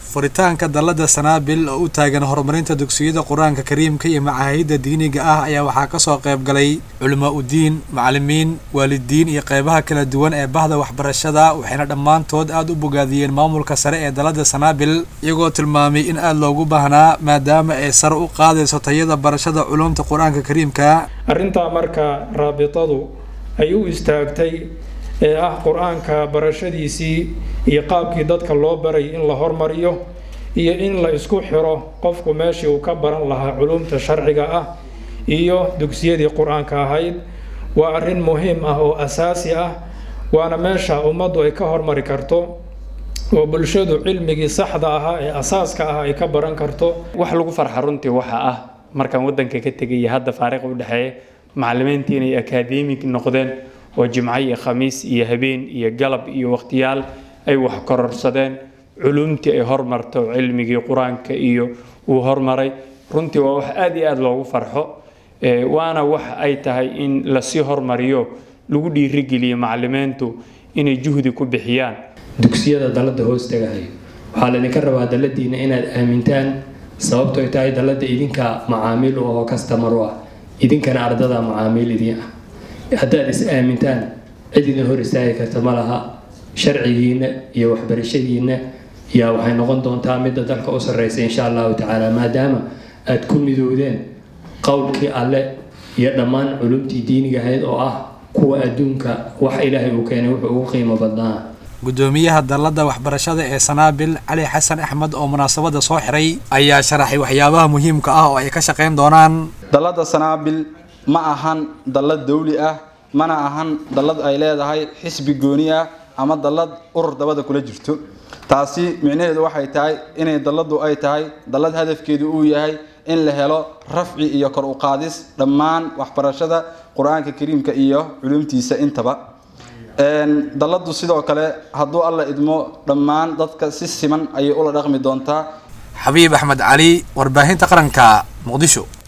furitaanka dallada sanaabil oo u taagan horumarinta dugsiyada qur-aanka kariimka iyo macaahidda diiniga ah ayaa waxaa kasoo qayb galay culamaa udiin macalimiin waalidiin iyo qeybaha kala duwan ee bahda waxbarashada waxayna dhammaantood aada u bogaadiyeen maamulka sare ee dallada sanaabil iyagoo tilmaamay in aada loogu baahnaa maadaama ay sare u qaadayso tayada barashada culumta qur-aanka kariimka arrintaa marka raabitadu ay u istaagtay ee ah qur-aanka barashadiisii iyo qaabkii dadka loo baray in la hormariyo iyo in la isku xiro qofku meeshii uu ka baran lahaa culumta sharciga ah iyo dugsiyadii qur-aanka ahayd waa arrin muhiim ah oo asaasi ah waana meesha ummaddu ay ka hormari karto oo bulshadu cilmigii saxda ahaa ee asaaska ah ay ka baran karto wax lagu farxa runtii waxaa ah markaan waddanka ka tegay iyo hadda faariq u dhexeeya macalimiintii inay akaademig noqdeen oo jimco iyo khamiis iyo habeen iyo galab iyo waqtiyaal ay wax kororsadeen culumtii ay hormarto cilmigii qur-aanka iyo uu hormaray runtii waa wax aada iyo aada loogu farxo waana wax ay tahay in lasii hormariyo lagu dhiirigeliyo macalimiintu inay juhdi ku bixiyaan dugsiyada dallada hoos tagahayo waxaa laydinka rabaa dalladiina inaad aamintaan sababtoy tahay dallada idinka macaamiil u ahoo kastamar u ah idinkana ardada macaamiil idin ah haddaad is aamintaan cid idin hor istaagi karta ma laha sharcigiina iyo waxbarashadiina yaa waxay noqon doontaa midda dalka u sarreysa insha allahu tacaala maadaama aad ku midoodeen qowlkii alle iyo dhammaan culumtii diiniga ahayd oo ah kuwa adduunka wax ilaahay uu keenay wuxuu ugu qiimo badnaa gudoomiyaha dallada waxbarashada ee sanaabil cali xasan axmed oo munaasabada soo xiray ayaa sharaxay waxyaabaha muhiimka ah oo ay ka shaqeyn doonaan dallada sanaabil ma ahan dallad dawli ah mana ahan dallad ay leedahay xisbi gooni ah ama dallad urur dabada kula jirto taasi micnaheedu waxay tahay inay dalladu ay tahay dallad hadafkeedu uu yahay in la helo rafci iyo kor u qaadis dhammaan waxbarashada qur-aanka kariimka iyo culumtiisa intaba dalladu sidoo kale hadduu alla idmo dhammaan dadka si siman ayay ula dhaqmi doontaa xabiib axmed cali warbaahinta qaranka muqdisho